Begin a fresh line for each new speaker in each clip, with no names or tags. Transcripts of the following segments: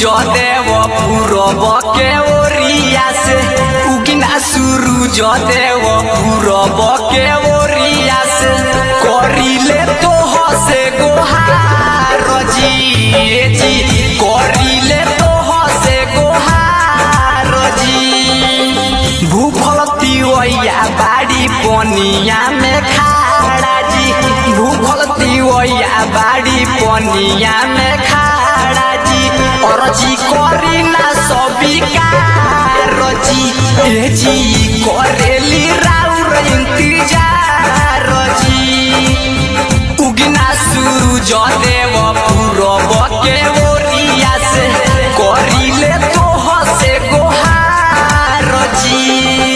सूरज देव पूरब के ओरिया से उगिना सूरज देव पूरब के ओरिया से करिले तो हसे गोहार जी ए जी करिले तो हसे गोहार जी भूखल तिवैया बाड़ी पनिया में खाड़ा जी भूखल तिवैया बाड़ी पनिया में खाड़ा जी और जी करी ना सबिकार जी ए जी करेली राउर इंतजार जी उगना सूरज देव पूरब के ओरिया से करिले तो हसे गोहार जी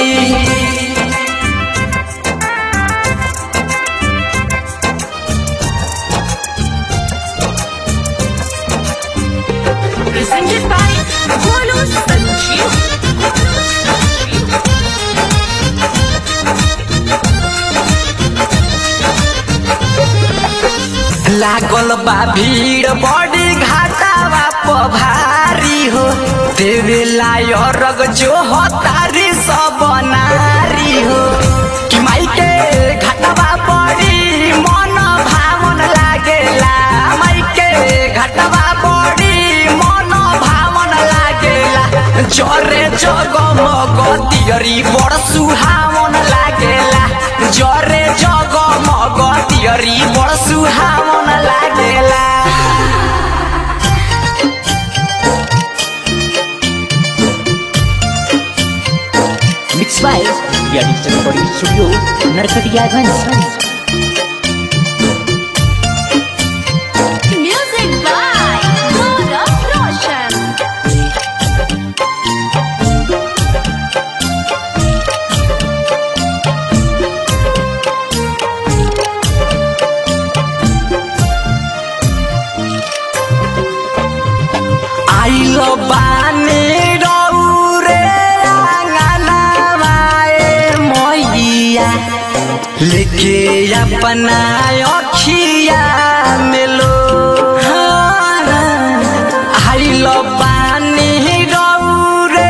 presented by Golu Sanjeev.
लागल बा भीड़ बड़ी घाटावा पभारी हो देवे लायरग जो हतारी सब नारी हो कि माई के घाटावा बड़ी मन भावन लागेला माई के घाटावा बड़ी मन भावन लागेला जरे जगमग तियरी बड़ सुहावन लागेला जरे जगमग तियरी बड़ सुहावन लागेला
Mixed by India Digital Recording Studio, Narkatiyaganj.
Music by Gaurav Roshan.
आइल बानी रौरे आंगनवाए मैया लेके अपना अखिया मिलो आइल बानी रौरे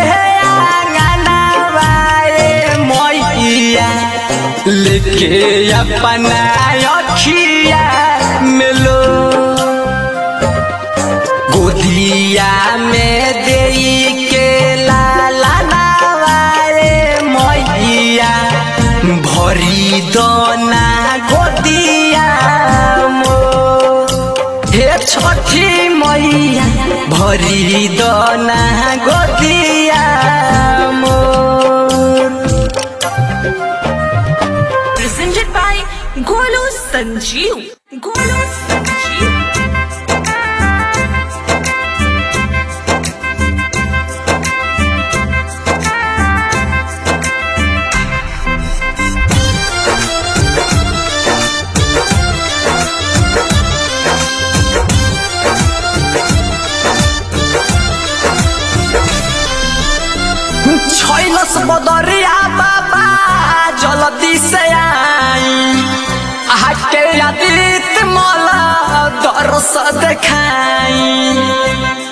आंगनवाए मैया लेके अपना अखिया मिलो गोदिया में देई के लाला नवारे मैया भरी दोना गोदिया मो हे छठी मैया भरी दोना गोदिया मोर
Presented by Golu Sanjeev. Golu Sanjeev.
छैलस बदरिया बाबा जल्दी से आई आके आदित मला दरस देखाई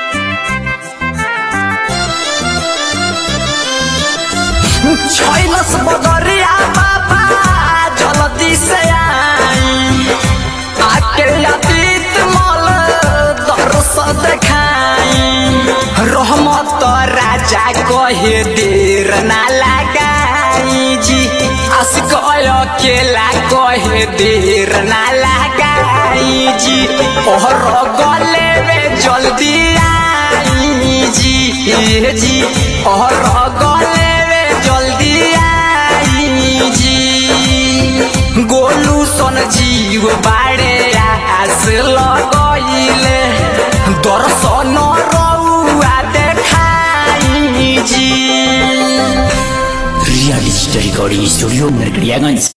छैलस बदरिया बाबा जल्दी से आई आके आदित मल दरस देखाई रहमत राजा कहे देर ना लगाई जी आशिक अकेला कहे देर ना लगाई जी और गले में जल्दी आई जी ए जी और गले में जल्दी आई जी गोलू सन जीव बाड़े आस लगइले दर्शन रउआ देखाई जी
India Digital Recording Studio, Narkatiyaganj.